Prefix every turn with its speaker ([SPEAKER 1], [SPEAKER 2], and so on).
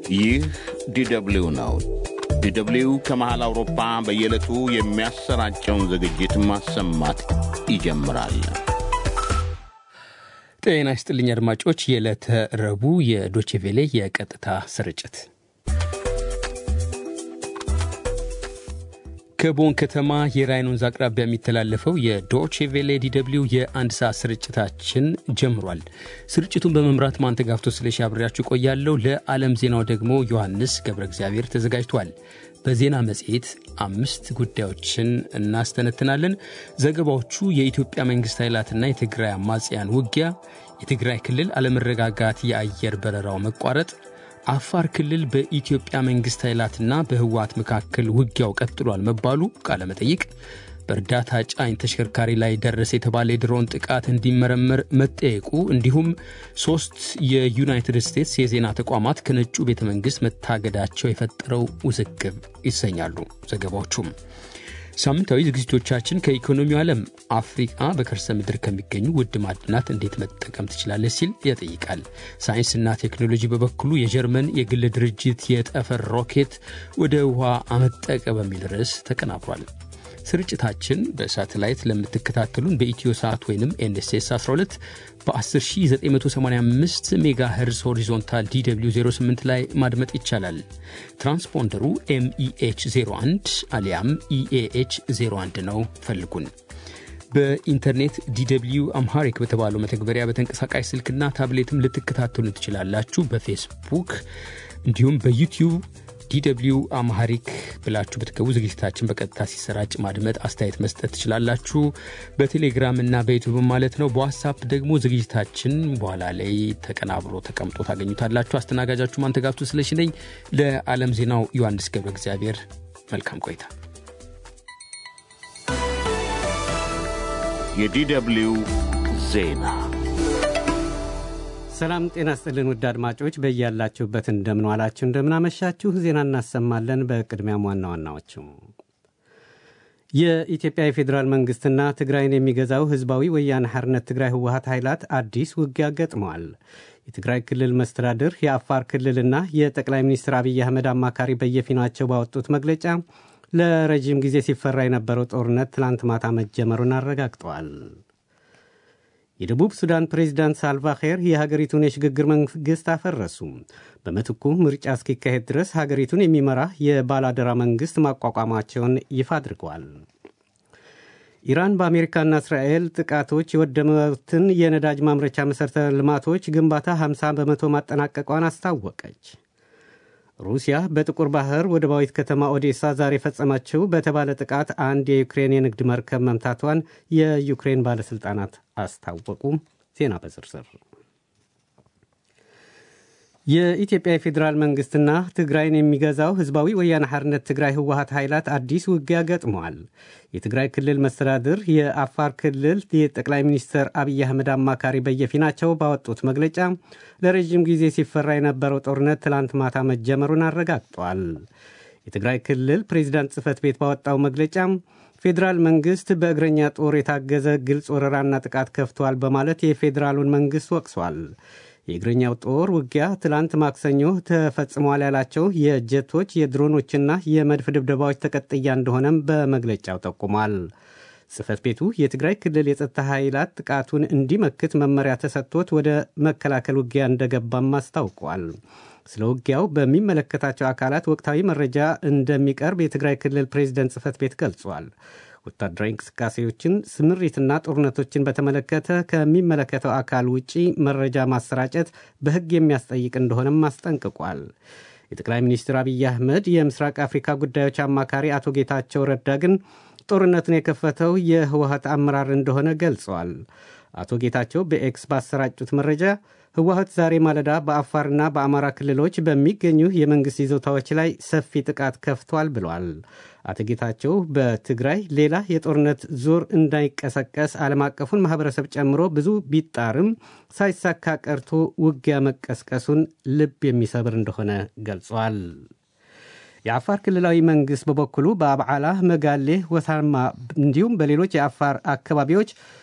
[SPEAKER 1] ይህ ዲደብሊው ነው። ዲደብሊው ከመሃል አውሮፓ በየዕለቱ የሚያሰራጨውን ዝግጅት ማሰማት ይጀምራል።
[SPEAKER 2] ጤና ይስጥልኝ አድማጮች፣ የዕለተ ረቡዕ የዶቼቬሌ የቀጥታ ስርጭት ከቦን ከተማ የራይን ወንዝ አቅራቢያ የሚተላለፈው የዶቼቬሌ ዲደብሊው የአንድ ሰዓት ስርጭታችን ጀምሯል። ስርጭቱን በመምራት ማንተጋፍቶ ስለሺ አብሬያችሁ ቆያለሁ። ለዓለም ዜናው ደግሞ ዮሐንስ ገብረ እግዚአብሔር ተዘጋጅቷል። በዜና መጽሔት አምስት ጉዳዮችን እናስተነትናለን። ዘገባዎቹ የኢትዮጵያ መንግሥት ኃይላትና የትግራይ አማጽያን ውጊያ፣ የትግራይ ክልል አለመረጋጋት፣ የአየር በረራው መቋረጥ አፋር ክልል በኢትዮጵያ መንግሥት ኃይላትና በህወሓት መካከል ውጊያው ቀጥሏል መባሉ ቃለ መጠይቅ፣ በእርዳታ ጫኝ ተሽከርካሪ ላይ ደረሰ የተባለ የድሮን ጥቃት እንዲመረመር መጠየቁ፣ እንዲሁም ሦስት የዩናይትድ ስቴትስ የዜና ተቋማት ከነጩ ቤተ መንግሥት መታገዳቸው የፈጠረው ውዝግብ ይሰኛሉ ዘገባዎቹም። ሳምንታዊ ዝግጅቶቻችን ከኢኮኖሚው ዓለም አፍሪቃ በከርሰ ምድር ከሚገኙ ውድ ማዕድናት እንዴት መጠቀም ትችላለች ሲል ያጠይቃል። ሳይንስና ቴክኖሎጂ በበኩሉ የጀርመን የግል ድርጅት የጠፈር ሮኬት ወደ ውሃ አመጠቀ በሚል ርዕስ ተቀናብሯል። ስርጭታችን በሳተላይት ለምትከታተሉን በኢትዮ ሰዓት ወይም ኤንኤስኤስ 12 በ10985 ሜጋ ሄርዝ ሆሪዞንታል ዲw 08 ላይ ማድመጥ ይቻላል። ትራንስፖንደሩ ኤምኢኤች 01 አሊያም ኢኤኤች 01 ነው። ፈልጉን። በኢንተርኔት ዲw አምሃሪክ በተባለው መተግበሪያ በተንቀሳቃሽ ስልክና ታብሌትም ልትከታተሉን ትችላላችሁ። በፌስቡክ እንዲሁም በዩቲዩብ ዲw አማሐሪክ ብላችሁ ብትገቡ ዝግጅታችን በቀጥታ ሲሰራጭ ማድመጥ፣ አስተያየት መስጠት ትችላላችሁ። በቴሌግራም እና በዩቱብ ማለት ነው። በዋትሳፕ ደግሞ ዝግጅታችን በኋላ ላይ ተቀናብሮ ተቀምጦ ታገኙታላችሁ። አስተናጋጃችሁ ማንተጋፍቱ ስለሽ ነኝ። ለዓለም ዜናው ዮሐንስ ገብረ እግዚአብሔር። መልካም ቆይታ።
[SPEAKER 1] የዲደብሊው ዜና
[SPEAKER 3] ሰላም ጤና ስጥልን ውድ አድማጮች በያላችሁበት እንደምንዋላችሁ እንደምናመሻችሁ ዜና እናሰማለን። በቅድሚያም ዋና ዋናዎቹ የኢትዮጵያ የፌዴራል መንግሥትና ትግራይን የሚገዛው ሕዝባዊ ወያነ ሓርነት ትግራይ ህወሀት ኃይላት አዲስ ውጊያ ገጥመዋል። የትግራይ ክልል መስተዳድር የአፋር ክልልና የጠቅላይ ሚኒስትር አብይ አህመድ አማካሪ በየፊናቸው ባወጡት መግለጫ ለረዥም ጊዜ ሲፈራ የነበረው ጦርነት ትላንት ማታ መጀመሩን አረጋግጠዋል። የደቡብ ሱዳን ፕሬዚዳንት ሳልቫኪር የሀገሪቱን የሽግግር መንግሥት አፈረሱ። በምትኩ ምርጫ እስኪካሄድ ድረስ ሀገሪቱን የሚመራ የባላደራ መንግሥት ማቋቋማቸውን ይፋ አድርገዋል። ኢራን በአሜሪካና እስራኤል ጥቃቶች የወደሙትን የነዳጅ ማምረቻ መሠረተ ልማቶች ግንባታ 50 በመቶ ማጠናቀቋን አስታወቀች። ሩሲያ በጥቁር ባህር ወደባዊት ከተማ ኦዴሳ ዛሬ የፈጸመችው በተባለ ጥቃት አንድ የዩክሬን የንግድ መርከብ መምታቷን የዩክሬን ባለሥልጣናት አስታወቁ። ዜና በዝርዝር የኢትዮጵያ የፌዴራል መንግሥትና ትግራይን የሚገዛው ሕዝባዊ ወያነ ሓርነት ትግራይ ህወሀት ኃይላት አዲስ ውጊያ ገጥመዋል። የትግራይ ክልል መስተዳድር የአፋር ክልል የጠቅላይ ሚኒስትር አብይ አህመድ አማካሪ በየፊናቸው ባወጡት መግለጫ ለረዥም ጊዜ ሲፈራ የነበረው ጦርነት ትላንት ማታ መጀመሩን አረጋግጧል። የትግራይ ክልል ፕሬዚዳንት ጽህፈት ቤት ባወጣው መግለጫ ፌዴራል መንግሥት በእግረኛ ጦር የታገዘ ግልጽ ወረራና ጥቃት ከፍቷል በማለት የፌዴራሉን መንግሥት ወቅሷል። የእግረኛው ጦር ውጊያ ትላንት ማክሰኞ ተፈጽሟል ያላቸው የጀቶች የድሮኖችና የመድፍ ድብደባዎች ተቀጥያ እንደሆነም በመግለጫው ጠቁሟል። ጽህፈት ቤቱ የትግራይ ክልል የጸጥታ ኃይላት ጥቃቱን እንዲመክት መመሪያ ተሰጥቶት ወደ መከላከል ውጊያ እንደገባም አስታውቋል። ስለ ውጊያው በሚመለከታቸው አካላት ወቅታዊ መረጃ እንደሚቀርብ የትግራይ ክልል ፕሬዚደንት ጽህፈት ቤት ገልጿል። ወታደራዊ እንቅስቃሴዎችን ስምሪትና ጦርነቶችን በተመለከተ ከሚመለከተው አካል ውጪ መረጃ ማሰራጨት በሕግ የሚያስጠይቅ እንደሆነም አስጠንቅቋል። የጠቅላይ ሚኒስትር አብይ አህመድ የምስራቅ አፍሪካ ጉዳዮች አማካሪ አቶ ጌታቸው ረዳ ግን ጦርነቱን የከፈተው የህወሀት አመራር እንደሆነ ገልጸዋል። አቶ ጌታቸው በኤክስ ባሰራጩት መረጃ ህወሀት ዛሬ ማለዳ በአፋርና በአማራ ክልሎች በሚገኙ የመንግሥት ይዞታዎች ላይ ሰፊ ጥቃት ከፍቷል ብሏል። አቶ ጌታቸው በትግራይ ሌላ የጦርነት ዙር እንዳይቀሰቀስ ዓለም አቀፉን ማኅበረሰብ ጨምሮ ብዙ ቢጣርም ሳይሳካ ቀርቶ ውጊያ መቀስቀሱን ልብ የሚሰብር እንደሆነ ገልጿል። የአፋር ክልላዊ መንግሥት በበኩሉ በአብዓላ፣ መጋሌ፣ ወሳማ እንዲሁም በሌሎች የአፋር አካባቢዎች